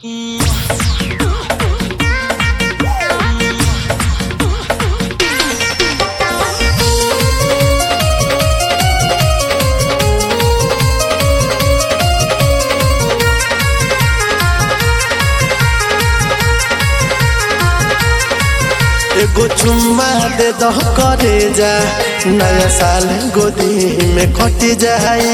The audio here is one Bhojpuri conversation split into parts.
एगो चुम्मा दे दह करे जा नया साल गोदी में कट जाई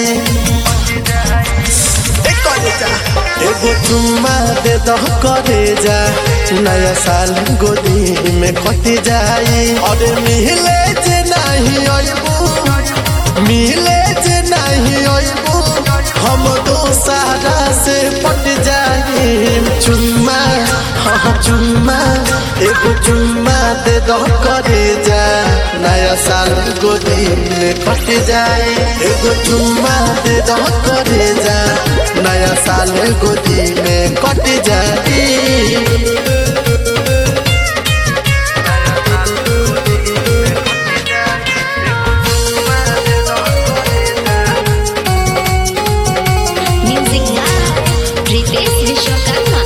ए करे जा। एगो चुम्मा दे दह करे जा नया साल गोदी में कट जाई अरे मिले जे नहीं अइबू मिले जे नहीं अइबू हम दोसारा से पट जाई चुम्मा हाँ चुम्मा एगो चुम्मा दे दो करे जा नया साल गोदी में कट जाए एगो चुम्मा दे दो करे जा नया साल गोदी में कट जाए Music Lab, Ritesh Vishwakarma.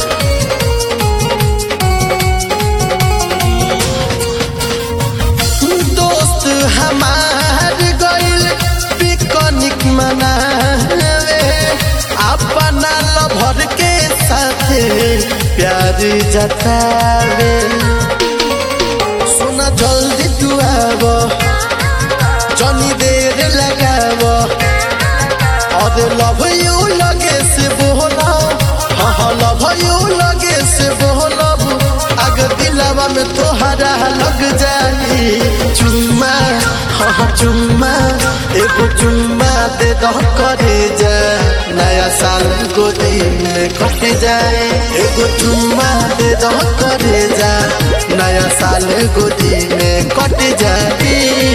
दोस्त हमार गइल पिकनिक मनावे अपना लभर के साथे प्यार जतावे सुना जल्दी तू आव जनी देर लगाव और लव यू लगे से बोला हाँ हाँ लव यू लगे से बोलब अग दिलावा में तोहरा लग जाई चुम्मा हाँ हाँ चुम्मा एगो चुम्मा दे दो करे जा नया साल गोदी में कट जाए एगो चुम्मा दे दो करे जा नया साल गोदी में कट जाए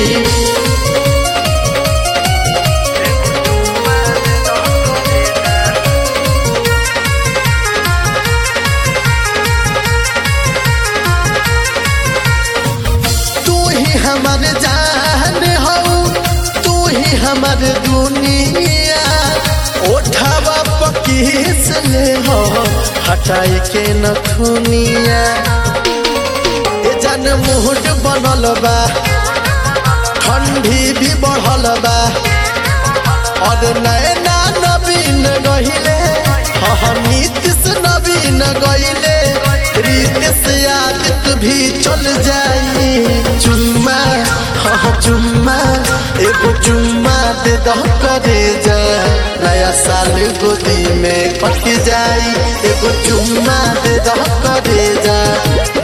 तू ही हमर जान हो तू ही हमर दुनिया ओठावा पकीस ले हो हटाई के नथुनिया ए जान मुहट बनल बा ठंडी भी बढ़ल बा और नैना नवीन गहिले हाँ नीतिश नवीन गहिले रीतिश आदित्य भी चल जाई चुम्मा हाँ चुम्मा एगो चुम्मा दे दो करे जा नया साल गोदी में कट जाई एगो चुम्मा दे दो करे जा